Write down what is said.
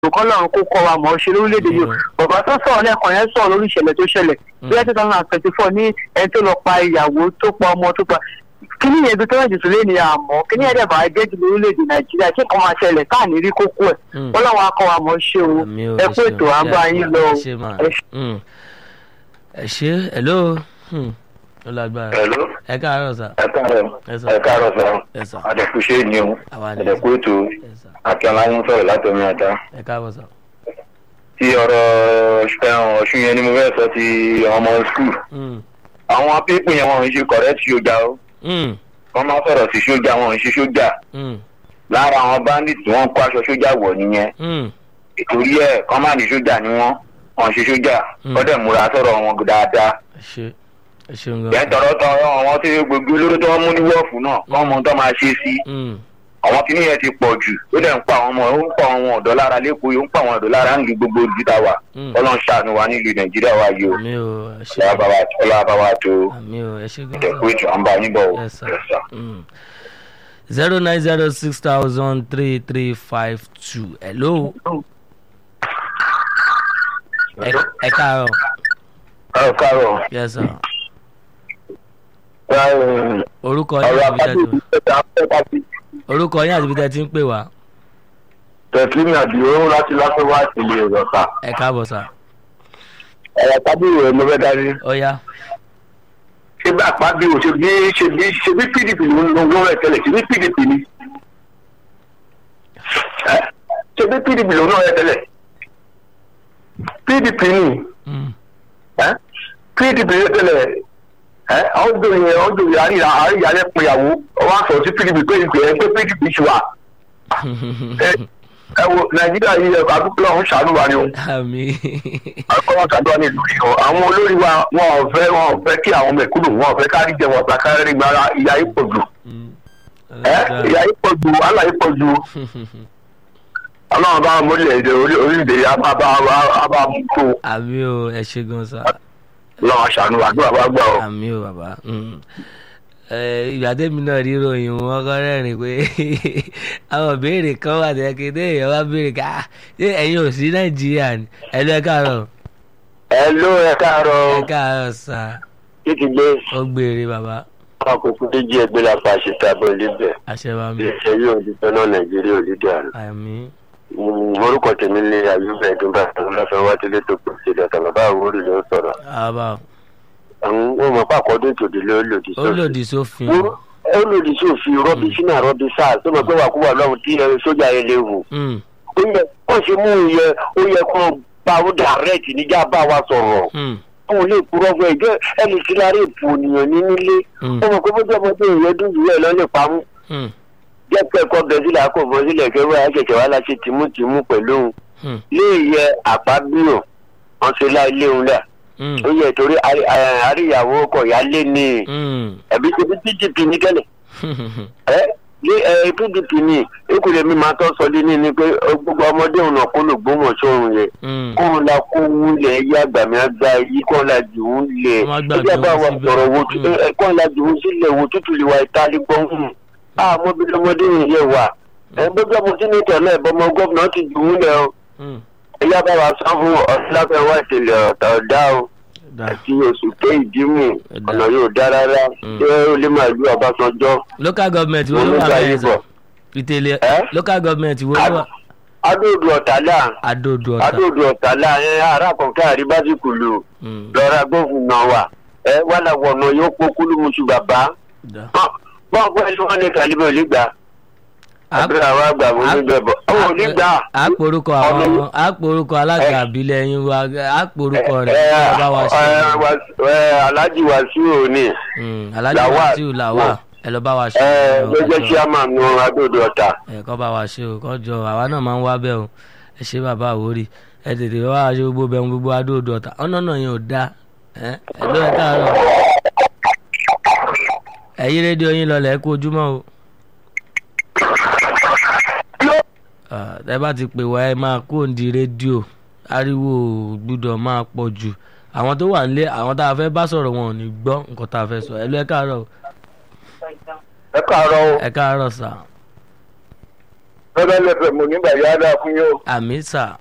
kọ́ lọ́run kó kọ́ wa mọ̀ ọ́ ṣe lórílẹ̀‐èdè yìí bàbá tó sọ̀rọ̀ lẹ́ẹ̀kan yẹn sọ̀rọ̀ lórí ìṣẹ̀lẹ̀ tó ṣẹlẹ̀ bí ẹ two thousand and twenty four ní ẹni tó lọ pa ìyàwó tó pa ọmọ tó pa kíní yẹn bí tó yẹn jùsùn lé ní àmọ́ kíní yẹn dẹ̀bà ẹgbẹ́ jù lórílẹ̀‐èdè nàìjíríà kí nǹkan máa ṣẹlẹ̀ káà ní rí kókó ẹ̀ wọ́n làwọn akọ wa mọ̀ ṣe o ẹ kó ètò àgbà yín lọ ẹ ṣe hello ó lágbára Hello. ẹ káàárọ̀ sà ẹ káàárọ̀ Ẹ sà. ẹ káàárọ̀ Ẹ sà. sọ àdẹkùṣe ni o Àwa ni. àdẹkù ètò ẹ sà akínọlá ń sọ̀rọ̀ látọmí ọdá ẹ káàbọ̀ sà. tí ọ̀rọ̀ ẹ̀hún ọ̀ṣun yẹn ni mo fẹ́ sọ ti ọmọ skul Mm, àwọn pípín yẹn wọn ń ṣe correct sójà o mm, wọ́n máa sọ̀rọ̀ sí sójà wọn ń ṣe sójà mm, lára àwọn bandit tí wọ́n kó aṣọ sójà wọ̀ nìyẹn mm. ìtorí ẹ̀ kọ́ máa ní sójà ni wọ́n wọ́n ń ṣe sójà Mm. kọ́ dẹ̀ múra sọ̀rọ̀ wọn dáadáa ẹ ṣe ẹ ṣeun yẹn gan. tọrọ tọrọ àwọn tí gbogbo olóró tí wọ́n mú ní wọ́ọ̀fù náà wọ́n mọ ohun tó máa ṣe sí Mm, àwọn kìnìún yẹn ti pọ̀ jù ó dẹ̀ ń pa àwọn ọmọ ó ń pa àwọn ọ̀dọ́ lára lẹ́kọ̀ọ́ yìí ó ń pa àwọn ọ̀dọ́ lára ń lu gbogbo ìdíta wa mm. ọlọ́run ṣàánú wa nílùú nàìjíríà wa yìí o àmì o ẹ ṣe ọlọ́wà bá wa ọlọ́wà bá wa tó àmì o ẹ ṣe gan. ẹ̀kú ètò à ń bá yín bọ̀ o. Yes, sir. Yes, sir. zero nine zero six thousand three three five two hello. ẹ ẹ káàárọ̀ ẹ káàárọ̀ yes sir. ẹ, orúkọ yín ọ̀rọ̀ àti ibi tẹ́ ti apájú ìgbésẹ̀ afẹ́fẹ́ orúkọ yín àti ibi tẹ́ ti ń pè wá tẹ̀síìmì àdìo láti lásán wá ìpìlẹ̀ ìrọ̀ta ẹ káàbọ̀ sà ọ̀rọ̀ tábìlì rẹ̀ mo fẹ́ darí. ó yá ṣé bá àpábí o ṣe bí ṣe bí ṣe bí pdp ló ń lo owó rẹ̀ tẹ́lẹ̀ ṣe bí pdp ni Ẹ, ṣe bí pdp ló ń lọ rẹ̀ tẹ́lẹ̀ pdp ni Mm, ẹ, pdp rẹ̀ tẹ́lẹ̀ ẹ ọdún yẹn ọdún yẹn àríyá àríyá rẹ̀ péyàwó ọwọ́ àṣọ sí pdp pé ìpè ẹ pé pdp ṣù wà ẹ ẹ wo nàìjíríà yìí ẹ àdúgbò ọ̀hún ṣàánú wa ni o àmì àkọ́wọ́n ṣàdúrà ní ìlú yìí o àwọn olórí wa wọn ò fẹ́ wọn ò fẹ́ kí àwọn mẹ̀kúnnù wọn ò fẹ́ kárí jẹ wọn ọ̀tá kárí gbára ìyá yìí pọ̀ jù Mm, ẹ ìyá yìí pọ̀ jù wàhálà yìí pọ̀ jù ọlọ́run bá mọ́lẹ̀ èdè orí- orílẹ̀-èdè yìí á bá á bá mú kó àmì o ẹ ṣe gan sà lọ́wọ́ ṣàánú àdúrà bá gbà ọ́. àmì o bàbá Mm. Ẹ, ìgbà tẹ́mi náà rí ròyìn wọn kọ́ rẹ́rìn pé àwọn béèrè kan wà tẹ́kẹ́tẹ́ èèyàn wá béèrè ká ṣé ẹ̀yin ò sí nàìjíríà ni ẹ lọ ẹ káàárọ̀ ẹ ló ẹ ẹ káàárọ̀ káàárọ̀ sà títí gbé ó gbére bàbá àkókò méjì ẹgbẹ́ la fa ṣe tábọ̀ níbẹ̀ àṣẹ bá mi iṣẹ́ yóò di tọ́nà nàìjíríà ò dídí àná. àmì orúkọ tèmi ní ayúbẹ̀ ẹ̀dúnbà ọlọ́fẹ́ wá délé tó kù sí ìdọ̀tà bàbá àwòrán ló ń sọ̀rọ̀. àbá àwọn ọmọ pàkọ́ dé tòdì ló lòdì ó lòdì sófin Ó- ó lòdì sí òfin rọ́bì sínú àrọ́bì sáà tó mọ̀ pé wà kú wà lọ́wọ́ tí ẹ, sójà yẹn lè wù. Mm, ó yẹ kó ṣe mú ìyẹ ó yẹ kó bá ó direct níjà bá wa sọ̀rọ̀. mm, àwọn olè kúrọ́ fún ẹjọ́ ẹni tí lára èpò ènìyàn ní nílé. mm, ó mọ̀ pé bójú ọmọdé ìyẹn dùn jù ẹ̀ lọ́lẹ̀ pamọ́. mm, jẹ́ pé ẹ̀kọ́ bẹ̀ sílẹ̀ kò bọ́ sílẹ̀ kẹwàá àṣẹ̀ṣẹ̀ wá láṣẹ tìmùtìmù pẹ̀lú òun. mm, lé ìyẹ àpábíyàn wọn ṣe láì léwu dà. mm, ó yẹ torí àrí- à- àríyàwó ọkọ̀ yá lé ní mm. ẹ̀bí ṣe bí pdp ní tẹ́lẹ̀. ẹ ní ẹ pdp ní ekule mi máa tọ́ sọ dé ní ni pé gbogbo ọmọdé òun náà kó ló gbómọ̀ sóhun yẹn Mm. kó ń la kó ń lẹ̀ yí àgbàmì àgbà yí kó ń la jù ú lẹ̀ Wọ́n á gbà ẹjẹ́ jù bá ú wa síbẹ̀. sọ̀rọ̀ wo Mm. ẹ kó ń la jù ú sílẹ̀ wo tútù lè wa ìtàlí gbọ́n hùn àmọ́ bí ọmọdé yìí yẹ wà ẹ gbogbo ọmọ tí ní tẹ̀lé ìbọmọ gómìnà ti jù ú lẹ̀ o Mm. ẹjẹ́ bá wa sọ fún ọ̀sán wá ìṣẹ̀lẹ̀ ọ̀tá ọ̀dá o Da. àti oṣù tó ìdímù Ẹ̀dá. ọ̀nà yóò dá rárá Mm. ṣé ó lè máa lu ọbásanjọ́ local government wo ló Olú wà gba bẹ́ẹ̀ ìbọ̀. sà fìtẹ́lẹ̀ Ẹ́? local government wo ló wà adóòdù ọ̀tàlá adóodò ọ̀tà adóòdù ọ̀tàlá ẹ ará kọ̀ọ̀kan àríbásíkù lò Mm. lọ́ra gómìnà wa ẹ wàlà wọ̀nà yóò pọ̀ kúlùmùsù bàbá Da. bọ́n pẹ́ ló wọ́n ní kàlíbẹ̀ ò ní gbà Á- àbúrò àwọn àgbà mo ní bẹ̀ bọ̀ ó ò ní gbà á porúkọ àwọn ọmọ á porúkọ alága àbílẹ̀ yín wa á porúkọ rẹ̀ ẹ kí wọ́n bá wa ṣe ẹ Wàs- ẹ alájì wàsíù òní Mm, alhaji Lawal. wasiu làwà ẹ lọ bá wa ṣe ẹ o, gbẹjẹ ẹ jọ̀ọ́. chairman nu adóòdù ọ̀tà ẹ kọ́ bá wa ṣe o kọ́ jọ àwa náà máa ń wá bẹ́ẹ̀ o ẹ ṣe bàbá àwórì ẹ tètè wá ṣe gbogbo bẹ́ẹ̀ gbogbo adóodò ọ̀tà ọ̀nà náà yẹn ò dáa ẹ ẹ ló ẹ káàárọ̀ ẹ yí rédíò yín lọlẹ̀ ẹ kú ojúmọ́ o. Ah, ẹ bá ti pè wá ẹ máa kú òǹdí rédíò ariwo ò gbúdọ̀ máa pọ̀ jù àwọn tó wà nílé àwọn tá a fẹ́ bá sọ̀rọ̀ wọn ò ní gbọ́ nǹkan tá a fẹ́ sọ ẹ ló ẹ káàárọ̀ o. ẹ káàárọ̀ o ẹ káàárọ̀ sà lọ́dọ̀ lẹ́fẹ̀ẹ́ mo nígbà yá dáa fún yín o. àmì sà